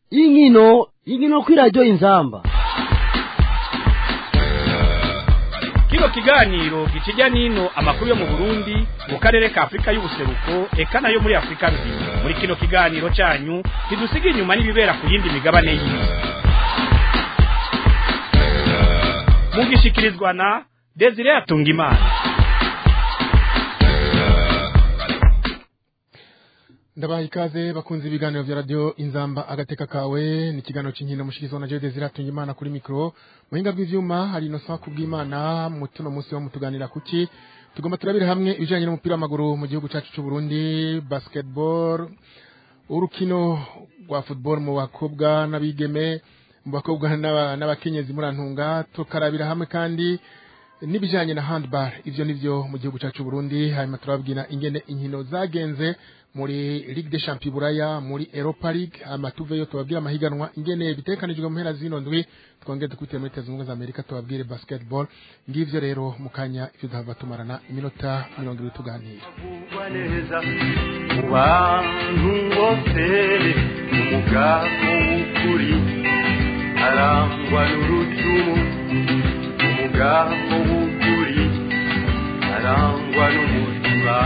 inkino inkino kw'iradiyo inzamba kino kiganiro gikijya n'ino amakuru yo mu burundi mu karere ka afurika y'ubuseruko eka nayo muri afurika nzima muri kino kiganiro cyanyu ntidusiga inyuma n'ibibera ku yindi migabane y'isi mugishikirizwa na desire atungimana ndabaha ikaze bakunze ibiganiro vya radio inzamba agateka kawe ni ikiganiro c'inkino mushikirizwa na Jean Desire Atungimana kuri mikro muhinga bw'ivyuma hari Innocent Kubwimana mutuno musi wo mutuganira kuki tugomba turabira hamwe ibijanye n'umupira w'amaguru mu gihugu cacu c'u Burundi basketball urukino rwa football mu bakobwa n'abigeme mu bakobwa n'aba- n'abakenyezi murantunga tukarabira hamwe kandi n'ibijanye na handball ivyo nivyo mu gihugu cacu Burundi hanyuma turababwira ingene inkino zagenze muri Ligue des Champions Buraya muri Europa League amatuve yo tubabwira amahiganwa ingene bitekanijwe mu mpera zino ndwi twongere dukubitire muri Leta Zunze Ubumwe za Amerika tubabwire basketball ngivyo rero mu kanya ivyo duhava tumarana iminota mirongo ibiri tuganira kugwa neza mu bantu bose umugabo w'ukuri arangwa n'urucumu umugabo w'ukuri arangwa n'umutima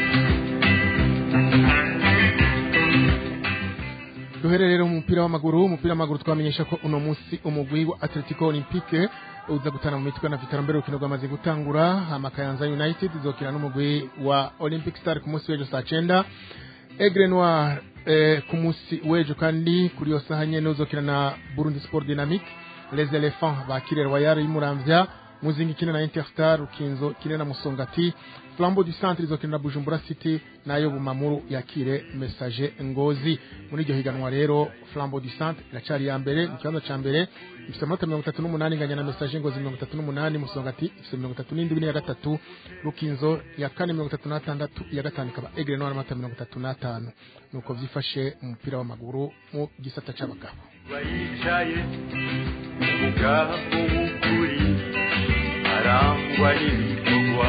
duhere rero mu mupira w'amaguru umupira w'amaguru twamenyesha ko uno munsi umugwi wa Atletico Olympique uza gutana mu mitwe na Vitaro mbere urukino rwamaze gutangura amakayanza United izokina n'umugwi wa Olympic Star ku munsi w'ejo saa cenda Aigle Noir eh, ku munsi w'ejo kandi kuri iyo saha nyene uzokina na Burundi Sport Dynamique Les Elephants bakire Royal y'Umuramvya Muzingi ikine na Interstar Rukinzo ikine na Musongati Flambeau du Centre izokina na Bujumbura City nayo Bumamuru yakire Message Ngozi muri iryo higanwa rero Flambeau du Centre iracari ya mbere mu kibanza ca mbere ifite amanota mirongo itatu n'umunani inganya na Message Ngozi mirongo itatu n'umunani Musongati ifite mirongo itatu n'indwi n'iya gatatu Rukinzo ya kane mirongo itatu n'atandatu iya gatanu ikaba Aigle Noir n'amanota mirongo itatu n'atanu nuko vyifashe mu mupira w'amaguru mu gisata c'abagabo bayicaye umugabo w'ukuri arangwa n'ibikorwa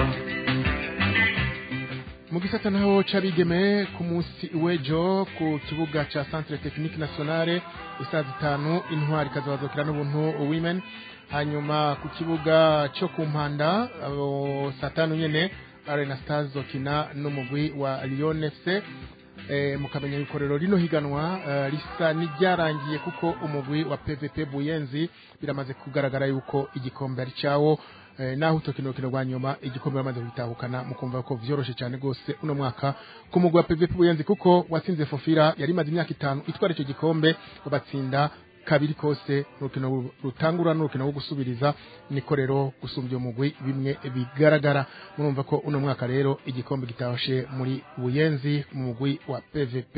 mu gisata naho c'abigeme ku munsi w'ejo ku kibuga ca centre technique nationale isaha zitanu intwari ikazabazokera n'ubuntu women hanyuma ku kibuga co ku mpanda abo saa tanu nyene arena stars zokina n'umugwi wa lyon fc eh, mukamenya yuko rero rino higanwa eh, risa n'iryarangiye kuko umugwi wa pvp buyenzi biramaze kugaragara yuko igikombe ari cawo eh, naho utokino rukino rwa nyuma igikombe bamaze kubitahukana mukumva ko vyoroshe cyane gose uno mwaka ku mugwi wa pvp buyenzi kuko watsinze fofira yari imaze imyaka itanu itwara ico gikombe babatsinda kabiri kose urukino ru- rutangura n'urukino rwo gusubiriza niko rero gusumbya umugwi bimwe bigaragara murumva ko uno mwaka rero igikombe gitashe muri buyenzi mu mugwi wa pvp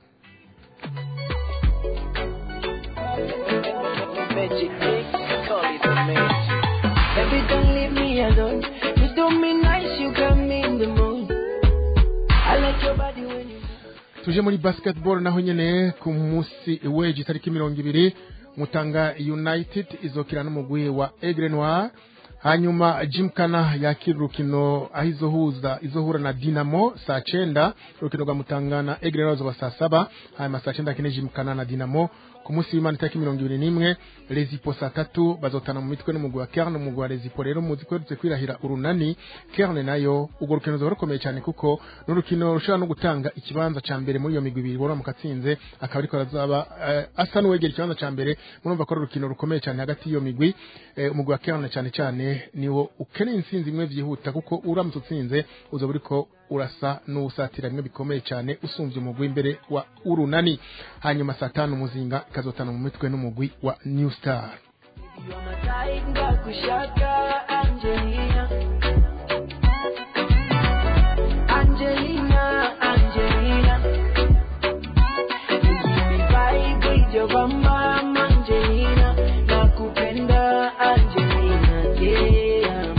magic mix, call it a magic. Baby, don't leave me alone. You do me nice, you got me in the mood. I like your body when you tuje muri basketball naho nyene ku munsi w'ejo itariki mirongo ibiri mutanga united izokina n'umugwi wa aigle noir hanyuma jimkana yakira urukino aho izohuza izohura na dinamo saa cenda urukino rwa mutanga na aigle noir zoba saa saba hanyuma saa cenda akine jimkana na dinamo ku munsi w'imana itariki mirongo ibiri n'imwe rezipo saa tatu bazotana mu mitwe n'umugwi wa kerne umugwi wa rezipo rero muzi ko yarutse kwirahira urunani kerne nayo urwo rukino ruzoba rukomeye cyane kuko ni urukino rushobora no gutanga ikibanza ca mbere muri iyo migwi ibiri bora mukatsinze akaba ariko arazaba eh, asa n'uwegera ikibanza ca mbere murumva ko ari urukino rukomeye cyane hagati y'iyo migwi eh, umugwi wa kerne cyane cyane niwo ukeneye intsinzi imwe vyihuta kuko uramutse utsinze uzoba uriko urasa n'uwusatira bimwe bikomeye cyane usumvye umugwi imbere wa urunani hanyuma saa tanu muzinga ikazotana mu mitwe n'umugwi wa new star You are my type, Gakushaka, Angelina. Angelina, Angelina. You give me vibe with your bamba, Angelina. Nakupenda, Angelina. Yeah.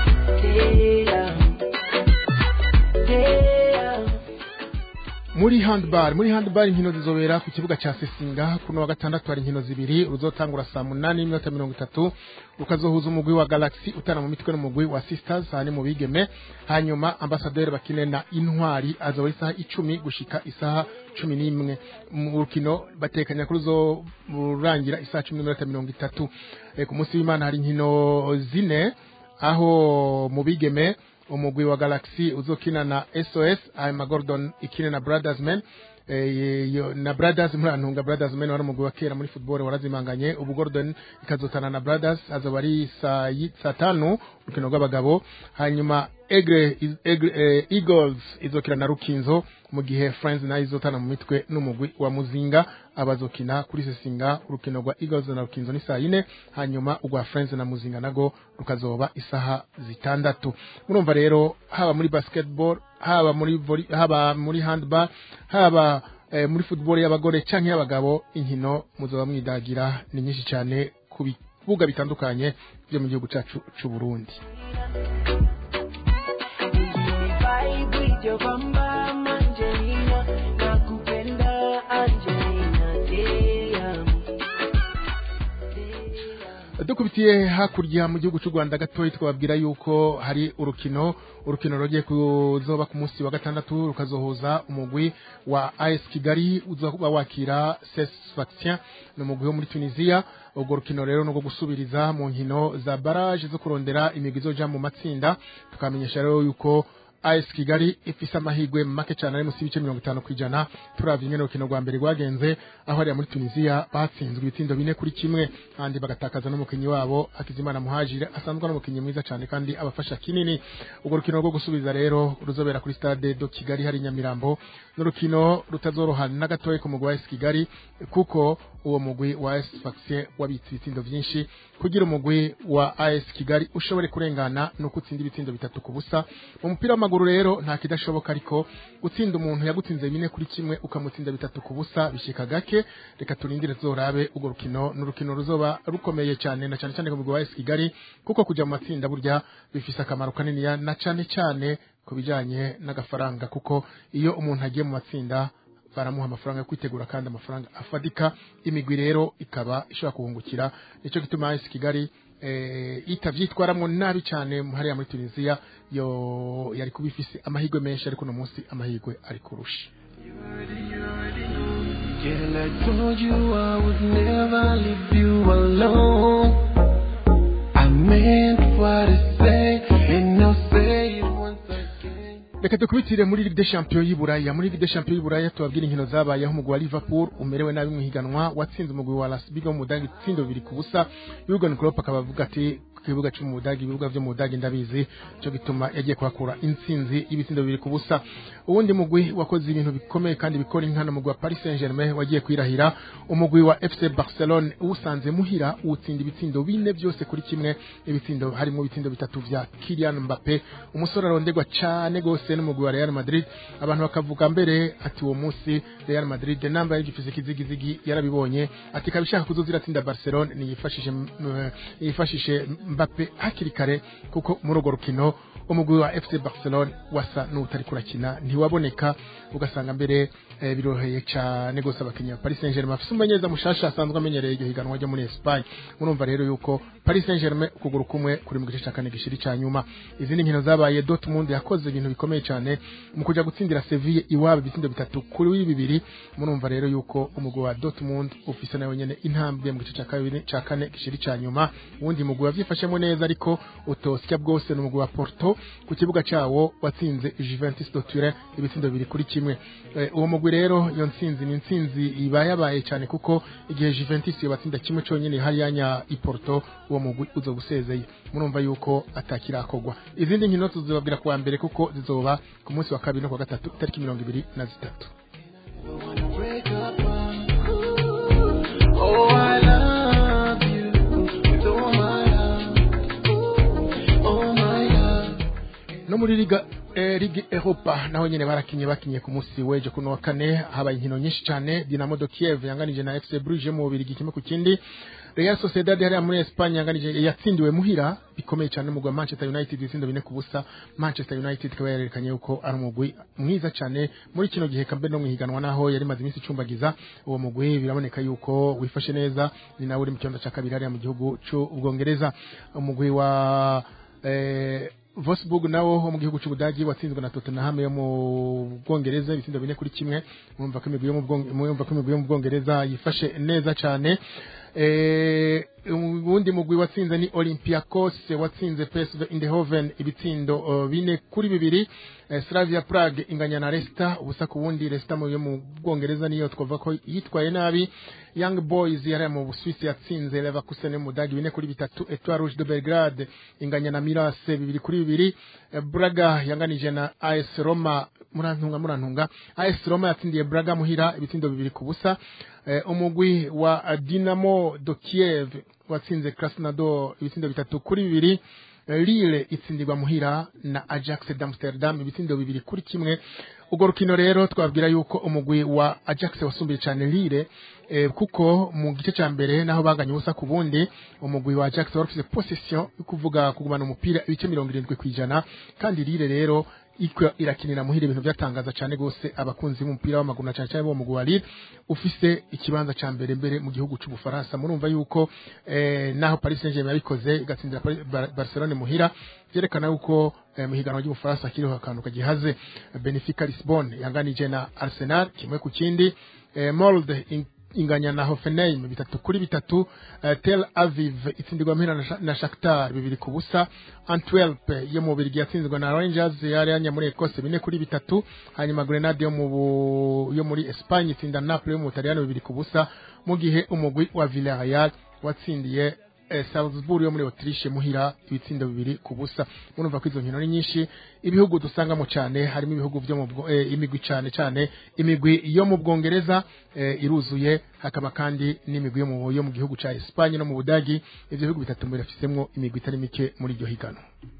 Yeah. Yeah. muri handball muri handball inkino zizobera ku kibuga ca Sesinga kuno wa gatandatu hari inkino zibiri ruzotangura saa munani n'iminota mirongo itatu rukazohuza umugwi wa Galaxy utana mu mitwe n'umugwi wa Sisters hani mu bigeme hanyuma ambassadeur bakine na intwari azoba isaha icumi gushika isaha cumi n'imwe mu rukino batekanya kuri zo rurangira isaha cumi n'iminota mirongo itatu Eh, ku munsi w'imana hari inkino zine aho mu bigeme umugwi wa Galaxy uzokina na SOS hanyuma Gordon ikine na Brothers Men eh, yo- na Brothers murantunga Brothers Men wari umugwi wa kera muri football warazimanganye ubu Gordon ikazotana na Brothers azoba ari saa yi- saa tanu urukino rw'abagabo hanyuma Egre, is- Egre eh, Eagles izokina na Rukinzo mu gihe Friends nayo izotana mu mitwe n'umugwi wa Muzinga abazokina kuri Sesinga urukino rwa Eagles na Rukinzo ni saa yine hanyuma urwa Friends na Muzinga nago rukazoba isaha zitandatu murumva rero haba muri basketball haba muri volley, haba muri handball haba eh, muri football y'abagore canke y'abagabo inkino muzoba mwidagira ni nyinshi cyane ku bibuga bitandukanye byo mu gihugu cacu c'u Burundi Vibe with your bamba Angelina nakupenda Angelina damn dukubitiye hakurya mu gihugu cy'u Rwanda gatoya twababwira yuko hari urukino urukino rugiye kuzoba ku munsi wa gatandatu rukazohuza umugwi wa AS Kigali uzoba wakira CES Sfaxien ni umugwi wo muri Tunisia urwo rukino rero no gusubiriza mu nkino za barrage zo kurondera imigwi izoja mu matsinda tukamenyesha rero yuko AS Kigali ifise amahigwe make cyane ari musi y'ibice mirongo itanu ku ijana turavye ingene urukino rwa mbere rwagenze aho hariya muri Tunisia batsinzwe ibitindo bine kuri kimwe kandi bagatakaza n'umukinyi wabo Hakizimana Muhajire asanzwe n'umukinyi mwiza cyane kandi abafasha kinini urwo rukino rwo gusubiza rero ruzobera kuri stade do Kigali hari i Nyamirambo n'urukino rutazoroha na gatoya ku mugwi wa AS Kigali kuko uwo mugwi wa AS Sfaxien wabitse ibitindo vyinshi kugira umugwi wa AS Kigali ushobore kurengana no gutsinda ibitindo bitatu ku busa mu mupira w'amaguru rero nta kidashoboka ariko gutsinda umuntu yagutsinze bine kuri kimwe ukamutsinda bitatu ku busa bishika gake reka turindire zorabe urwo rukino n'urukino ruzoba rukomeye cyane na cyane cyane ku mugwi wa AS Kigali kuko kujya mu matsinda burya bifise akamaro kanini na cyane cyane ku bijanye n'agafaranga kuko iyo umuntu agiye mu matsinda baramuha amafaranga yo kwitegura kandi amafaranga afadika imigwi rero ikaba ishobora kuhungukira nicyo gituma AS Kigali eh, itavyitwaramwo nabi cyane hariya muri Tunisia yo yari kuba ifise amahirwe menshi ariko no munsi amahirwe ari kurusha Girl, I told you I would never leave you alone. I meant what I say, and I'll say it once again. reka dukubitire muri Ligue des Champions y'Iburaya muri Ligue des Champions y'Iburaya tubabwira inkino zabayeho umugwi wa Liverpool umerewe nabi mu higanwa watsinze umugwi wa Las Biga mu Budagi itsindo bibiri ku busa Jurgen Klopp akaba avuga ati ku kibuga cyo mu Budagi ibibuga byo mu Budagi ndabizi cyo gituma yagiye kuhakura intsinzi y'ibitsindo bibiri ku busa uwundi mugwi wakoze ibintu bikomeye kandi bikora inkana umugwi wa Paris Saint-Germain wagiye kwirahira umugwi wa FC Barcelone uwusanze muhira uwutsinda ibitsindo bine byose kuri kimwe ibitsindo harimo ibitsindo bitatu vya Kylian Mbappe umusore arondegwa cyane gose n'umugwi wa Real Madrid abantu bakavuga mbere ati uwo munsi Real Madrid namba y'igifise kizigizigi yarabibonye ati kabishaka kuzozira tsinda Barcelone niyifashishe mm, yifashishe Mbappe hakiri kare kuko muri urwo rukino umugwi wa FC Barcelone wasa n'utari kurakina ntiwaboneka ugasanga mbere eh, biroheye cyane gose abakinnyi ba Paris Saint-Germain afise umumenyereza mushasha asanzwe amenyereye iryo higanwa ryo muri Espagne murumva rero yuko Paris Saint-Germain ukuguru kumwe kuri mu gice cya kane gishiri cya nyuma izindi nkino zabaye Dortmund yakoze ibintu bikomeye cyane mu kuja gutsindira Sevilla iwabo ibitsindo bitatu kuri bibiri murumva rero yuko umugwi wa Dortmund ufise nawe nyene intambwe mu gice cya kabiri cya kane gishiri cya nyuma uwundi mugwi wavyifashemo neza ariko utosya bwose ni umugwi wa Porto ku kibuga cyawo watsinze Juventus de Turin ibitsindo bibiri kuri kimwe Eh, uwo mugwi rero iyo ntsinzi ni intsinzi iba yabaye cyane kuko igihe Juventus yabatsinda kimwe cyonyine hariya nya i Porto uwo mugwi uzoba usezeye murumva yuko atakirakogwa izindi nkino tuzobabwira kuwa mbere kuko zizoba ku munsi wa kabiri no kuwa gatatu itariki mirongo ibiri na zitatu Break up, oh, I love you with all my love, oh my love. no muri liga eh, Ligue Europa naho nyene barakinye bakinye ku munsi w'ejo kuno wa kane habaye inkino nyinshi cyane Dinamo de Kiev yanganije na FC Bruges mu bubiri kimwe ku kindi Real Sociedad hariya muri Espagne yanganije yatsindiwe muhira bikomeye cyane mu Manchester United itsindo bine ku busa Manchester United ikaba yarerekanye yuko ari umugwi mwiza cyane muri kino gihe kambe no mwihiganwa naho yari maze iminsi icumbagiza uwo mugwi biraboneka yuko wifashe neza ni nawe uri mu kibanza cya kabiri hariya mu gihugu cy'ubwongereza umugwi wa eh, Wolfsburg nawo wo mu gihugu cy'Ubudagi watsinzwe na Tottenham yo mu Bwongereza ibitsindo bine kuri kimwe murumva ko imigwi yo mu Bwonge- murumva ko imigwi yo mu Bwongereza yifashe neza cyane eh ubundi mugwi watsinze ni Olympiacos watsinze PSV Eindhoven ibitsindo uh, bine kuri bibiri eh, Slavia Prague inganya na Leicester ubusa ku wundi Leicester mu yo mu Bwongereza niyo twavuga ko yitwaye nabi Young Boys yari mu Busuwisi yatsinze Leverkusen yo mu Budagi bine kuri bitatu Etoile Rouge de Belgrade inganya na Milas bibiri kuri bibiri Eh, Braga yanganije na AS Roma murantunga murantunga AS Roma yatsindiye Braga muhira ibitsindo bibiri ku busa eh, umugwi wa eh, Dinamo de Kiev watsinze Krasnodar ibitsindo bitatu kuri bibiri Eh, Lille itsindirwa muhira na Ajax d'Amsterdam ibitsindo bibiri kuri kimwe ubwo rukino rero twabwira yuko umugwi wa Ajax wasumbiye cyane Lille eh, kuko mu gice cya mbere naho baganye ubusa ku bundi umugwi wa Ajax wari ufite possession yo kuvuga kugumana umupira ibice mirongo irindwi ku ijana kandi Lille rero iko irakinira muhira ibintu byatangaza cyane gose abakunzi b'umupira w'amaguru na cyane cyane bo mu mugwi wa Lille ufise ikibanza cya mbere mbere mu gihugu cy'Ubufaransa murumva yuko eh, naho Paris Saint-Germain yabikoze igatsindira Paris- Bar- Barcelone muhira byerekana yuko eh, mu higanwa ry'Ubufaransa kiriho akantu kagihaze Benfica Lisbonne yanganije na Arsenal kimwe ku kindi eh, Molde in- inganya na Hoffenheim bitatu kuri bitatu eh, Tel Aviv itsindirwa mpera na Sha- na Shakhtar bibiri ku busa Antwerp yo mu Bubiligi yatsinzwe na Rangers yari yanya muri Ecosse bine kuri bitatu hanyuma Grenade yo mu Bu- yo muri Espagne itsinda Napoli yo mu Butaliyano bibiri ku busa mu gihe umugwi wa Villarreal watsindiye eh, Salzburg yo muri Autriche muhira ibitsindo bibiri ku busa murumva ko izo nkino ni nyinshi ibihugu dusangamo cyane harimo ibihugu byo mu Bwo- eh, imigwi cyane cyane imigwi yo mu Bwongereza eh, iruzuye hakaba kandi n'imigwi yo mu yo mu gihugu cya Espagne no mu Budagi ivyo bihugu bitatu mbere bifisemwo imigwi itari mike muri iryo higano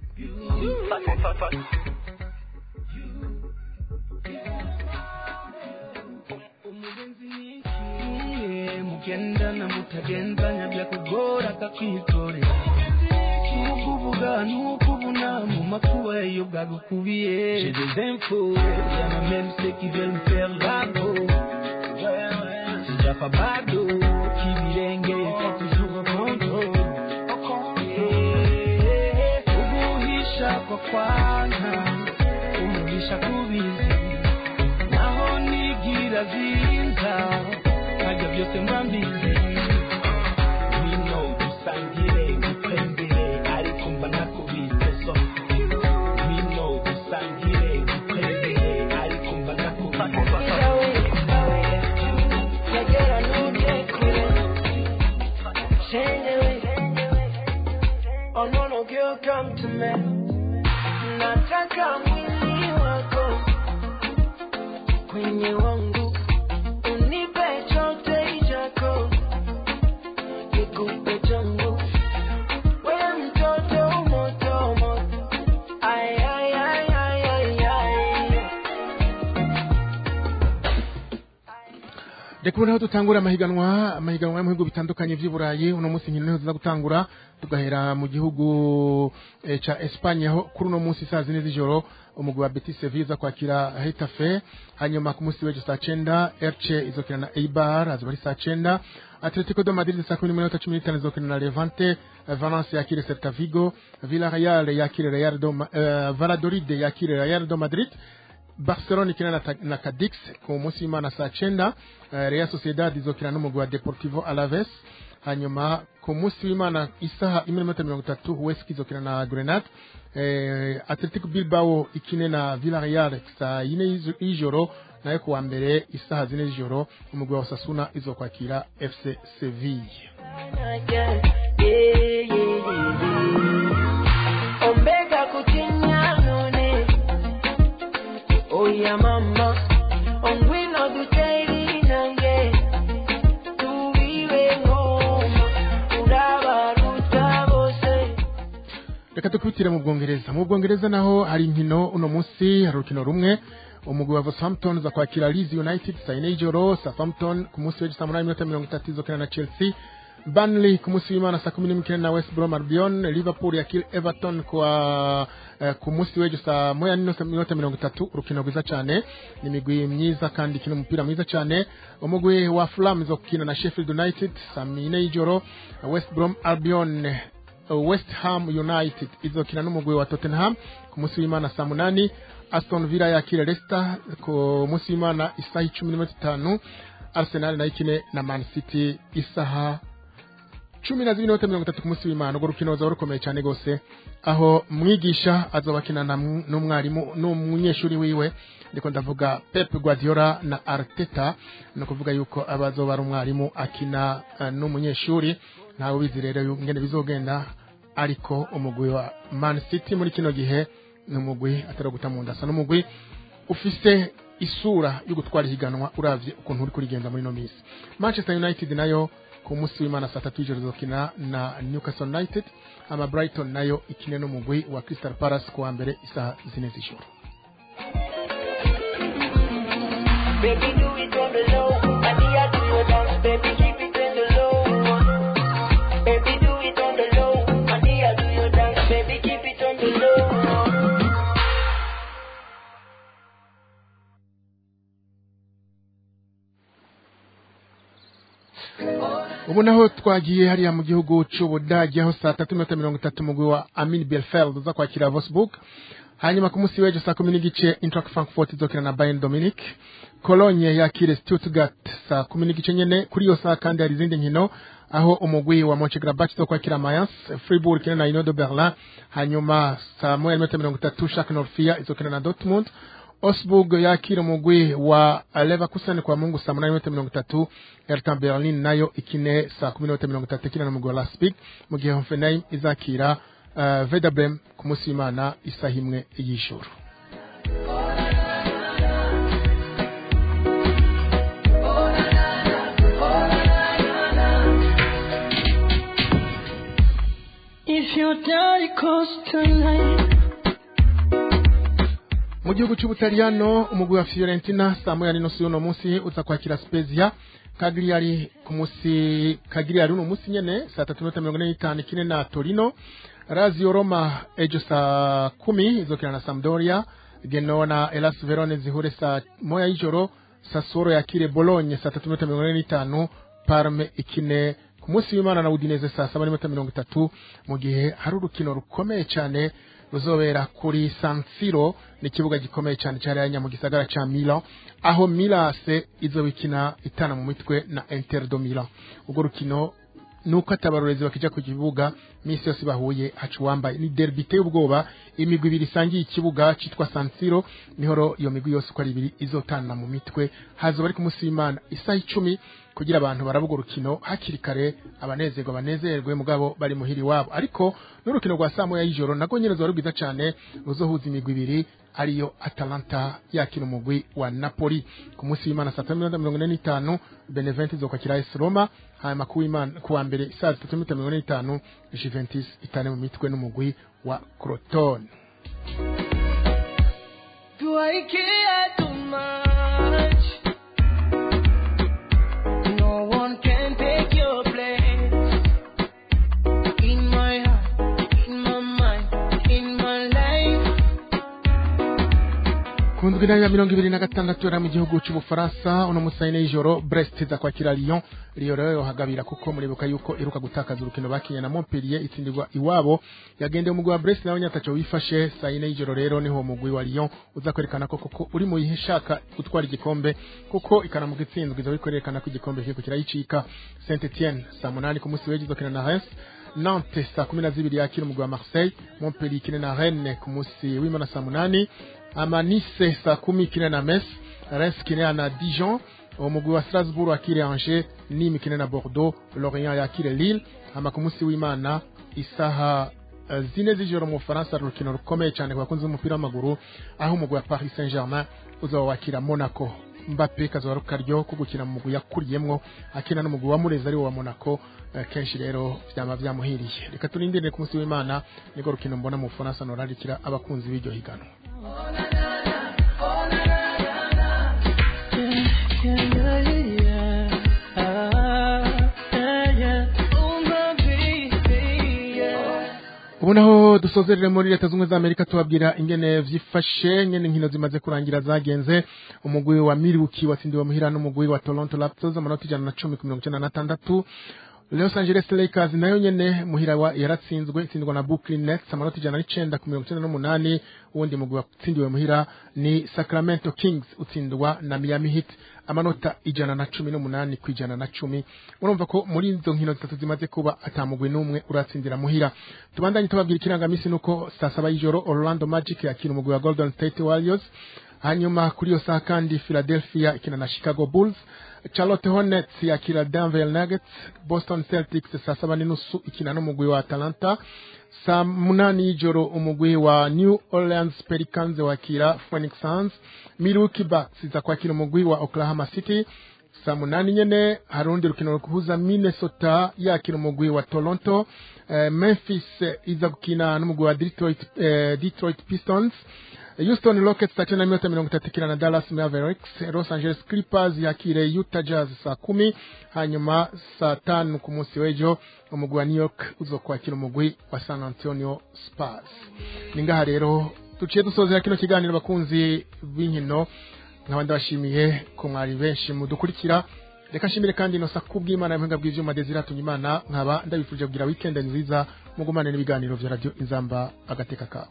Iye, mugendana mutagenzanya byakugora akakwitorera nukuvuga nukubuna mu makuba iyo bwagukubiye j'ai des infos y'a ma même ceux qui veulent me faire la peau sijapa bado kibirenge kwa toujours au contrôle Eh, uguhisha kwa kwana umugisha kubizi naho nigira zinza nkajya byose mba mbizi bino dusangire gutembere ariko mba nakubitse so bino dusangire gutembere ariko mba nakubitse Oh no no girl come to me Nataka mwili wako kwenye wangu unipe chote chako nikupe changu wewe mtoto moto moto ay ay ay ay ay ay reka ubu naho dutangura amahiganwa amahiganwa yo mu bihugu bitandukanye by'i burayi uno munsi nkino niho tuza gutangura tugahera mu gihugu eh, ca Espagne aho kuri uno munsi saa zine z'ijoro umugwi wa Betis Sevilla uza kwakira Hetafe hanyuma ku munsi w'ejo saa cenda Elche izokina na Eibar azoba ari saa cenda Atletico de Madrid saa kumi n'imwe cumi n'itanu izokina na Levante eh, Valence yakire Celta Vigo Villarreal yakire Real do Ma- eh, Valladolid yakire Real do Madrid Barcelona ikina na, Ta- na Cadix ku munsi w'Imana saa cenda eh, Real Sociedad izokina n'umugwi wa Deportivo Alaves hanyuma ku munsi w'Imana isaha imwe n'iminota mirongo itatu Huesca izokina na Grenade eh, Atletico Bilbao ikine na Villarreal saa yine y'izo- y'ijoro nayo kuwa mbere isaha zine z'ijoro umugwi wa Osasuna izokwakira FC Sevilla Omega kutinya none Oya mama Ongwino duteri nange Tuwiwe ngoma Urabaruta bose reka dukubitire mu bwongereza mu bwongereza naho hari inkino uno munsi hari urukino rumwe umugwi wa Southampton za kwakira Leeds United saa yine y'ijoro Southampton ku munsi w'ejo saa munani n'iminota mirongo itatu izokina na Chelsea Burnley ku munsi w'Imana saa kumi n'imwe na West Brom Albion Liverpool yakira Everton kwa eh, ku munsi w'ejo saa moya n'iminota mirongo itatu urukino rwiza cyane ni imigwi myiza kandi ikina umupira mwiza cyane umugwi wa Fulham zo gukina na Sheffield United saa yine y'ijoro West Brom Albion uh, West Ham United izokina n'umugwi wa Tottenham ku munsi w'Imana saa munani Aston Villa yakira Leicester ku munsi w'Imana isaha icumi n'iminota itanu Arsenal nayo ikine na Man City isaha cumi na zibiri n'inota mirongo itatu ku munsi w'Imana urwo rukino ruzaba rukomeye cyane rwose aho mwigisha azoba akinana n'umwarimu n'umunyeshuri wiwe ndiko ndavuga Pep Guardiola na Arteta ni ukuvuga yuko abazoba ari umwarimu akina uh, n'umunyeshuri ntawe ubizi rero ingene bizogenda ariko umugwi wa Man City muri kino gihe ni umugwi atari guta mu ndasa n'umugwi ufise isura yo gutwara ihiganwa uravye ukuntu uri kurigenda muri no minsi Manchester United nayo ku munsi w'Imana saa tatu y'ijoro izokina na Newcastle United ama Brighton nayo ikine n'umugwi wa Crystal Palace ku wa mbere isaha zine z'ijoro Baby, do it on the low. And the do your dance, baby, keep it on the low. Baby, do it on the low. And the do your dance, baby, keep it on the low. ubu naho twagiye hariya mu gihugu c'ubudagi aho saa tatu n'iminota mirongo itatu umugwi wa amin belfeld uza kwakira vosburg hanyuma ku munsi w'ejo saa kumi n'igice intrak frankfurt izokina na bayern dominic cologne yakire stuttgart saa kumi n'igice nyene kuri iyo saa kandi hari izindi nkino aho umugwi wa monchegrabach zo kwakira mayence fribourg ikina na inodo berlin hanyuma saa moya n'iminota mirongo itatu shak norfia izokina na dortmund Osburg yakira umugwi wa Leverkusen kwa Mungu saa munani n'iminota mirongo itatu Hertha Berlin nayo ikine saa kumi n'iminota mirongo itatu ikina n'umugwi wa Leipzig mu gihe Hoffenheim izakira uh, Werder Bremen ku munsi w'Imana isaha imwe y'ijoro If your daddy calls tonight, mu gihugu cy'ubutaliyano umugwi wa fiorentina saa moya n'inusu y'uno munsi uza kwakira spezia kagiriyari ku munsi kagiriyari uno munsi nyene saa tatu n'iminota mirongo ine n'itanu ikine na torino razio roma ejo saa kumi izokina na sampdoria genoa na elas verone zihure saa moya y'ijoro sassuolo yakire bologne saa tatu n'iminota mirongo ine n'itanu parme ikine ku munsi w'imana na udineze saa saba n'iminota mirongo itatu mu gihe hari urukino rukomeye cyane ruzobera kuri San Siro ni ikibuga gikomeye cyane cyariya mu gisagara ca Milan aho Milase izobikina itana mu mitwe na Inter do Milan ubwo rukino nuko atabarorezi bakija ku kibuga misi yose bahuye hacu wambaye ni derby iteye ubwoba imigwi ibiri isangiye ikibuga citwa San Siro niho iyo migwi yose uko ari ibiri izotana mu mitwe hazoba ari ku munsi w'Imana isaha icumi kugira abantu baravuga urukino hakiri kare abanezerwa banezerwe mugabo bari muhiri wabo ariko n'urukino rwa saa moya y'ijoro nagwo nyene zoba rwiza cane ruzohuza imigwi ibiri ariyo Atalanta yakina umugwi wa Napoli ku munsi w'Imana saa tatu n'iminota mirongo ine n'itanu Benevento izokwakira AS Roma hanyuma ku w'Imana ku wa mbere saa zitatu n'iminota mirongo ine n'itanu Juventus itane mu mitwe n'umugwi wa Crotone do I care too much? No one can take your place. In my heart, in my mind, in my life. ku ndwi ya mirongo ibiri na gatandatu yari mu gihugu cy'ubufaransa uno musayi y'ijoro brest iza kwakira lyon lyon rero yohagabira kuko muribuka yuko iruka gutakaza urukino bakinye na montpellier itsindirwa iwabo yagendeye umugwi wa brest nawe nyataco wifashe saa yine y'ijoro rero niho umugwi wa lyon uza kwerekana ko koko uri mu ishaka gutwara igikombe kuko ikanamuka itsinzwe iza kwerekana ko igikombe kiriko kirayicika saint etienne saa munani ku munsi w'ejo izokina na reims Nantes saa kumi na zibiri yakira umugwi wa Marseille Montpellier ikine na Rennes ku munsi w'imana saa munani ama Nice saa kumi ikine na Metz Reims ikine na Dijon umugwi wa Strasbourg akire Angers Nîmes ikine na Bordeaux Lorient yakire Lille ama ku munsi w'imana isaha eh, zine z'ijoro mu Bufaransa urukino rukomeye cyane ku bakunzi b'umupira w'amaguru aho umugwi wa Paris Saint-Germain uzaba wakira Monaco Mbappe kazoba ari akaryo ko gukina mu mugwi yakuriyemwo akina n'umugwi wa Mureza ari wo wa Monaco eh, kenshi rero vyama vyamuhiriye reka turindire ku munsi w'Imana niko rukino mbona mu Bufaransa norarikira abakunzi b'iryo higanwa ubu naho dusozerere muri leta zunze za amerika tubabwira ingene vyifashe ngene inkino zimaze kurangira zagenze umugwi wa milwaukee watsindiwe muhira n'umugwi wa toronto raptors amanota ijana na cumi ku mirongo icenda na tandatu los angeles lakers nayo nyene muhira wa yaratsinzwe itsindwa na brooklyn nets amanota ijana n'icenda ku mirongo icenda n'umunani uwundi mugwi watsindiwe muhira ni sacramento kings utsindwa na miami heat amanota ijana na cumi n'umunani ku ijana na cumi urumva ko muri izo nkino zitatu zimaze kuba atamugwi n'umwe uratsindira muhira tubandanye tubabwira ikirangamisi nuko saa saba y'ijoro orlando magic yakira umugwi wa golden state warriors hanyuma kuri iyo saha kandi philadelphia ikina na chicago bulls charlotte hornets yakira denver nuggets boston celtics saa saba n'inusu ikina n'umugwi wa atalanta saa munani y'ijoro umugwi wa new orleans pelicans wakira phoenix suns milwaukee bucks iza kwakira umugwi wa oklahoma city saa munani nyene hari urundi rukino rukuhuza minnesota yakira umugwi wa toronto eh, memphis eh, iza gukina n'umugwi wa detroit, eh, detroit pistons Houston Rockets saa tena minota mirongo itatu ikina na Dallas Mavericks Los Angeles Clippers yakire Utah Jazz saa kumi hanyuma saa tanu ku munsi w'ejo umugwi wa New York uzokwakira umugwi wa San Antonio Spurs ni ngaha rero duciye dusozera kino kiganiro bakunzi b'inkino nkaba ndabashimiye ko mwari benshi mudukurikira reka nshimire kandi inosa kubw'imana y'ubuhinga bw'ivyuma Desire Tunyimana nkaba ndabifurije kugira weekend nziza mugumane n'ibiganiro vya radio Inzamba agateka kawe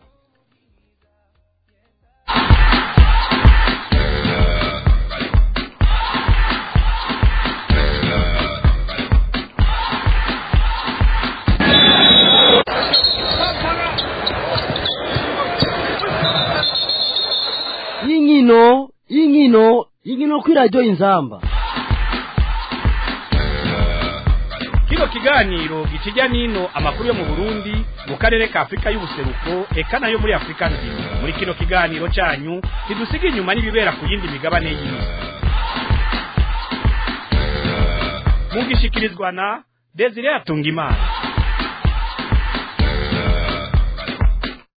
y'inkino y'inkino y'inkino kuri radiyo inzamba kino kiganiro gikijya n'ino amakuru yo mu burundi mu karere ka afurika y'ubuseruko eka nayo muri afurika nzima muri kino kiganiro cyanyu ntidusiga inyuma n'ibibera ku yindi migabane y'isi mugishikirizwa na desire atungimana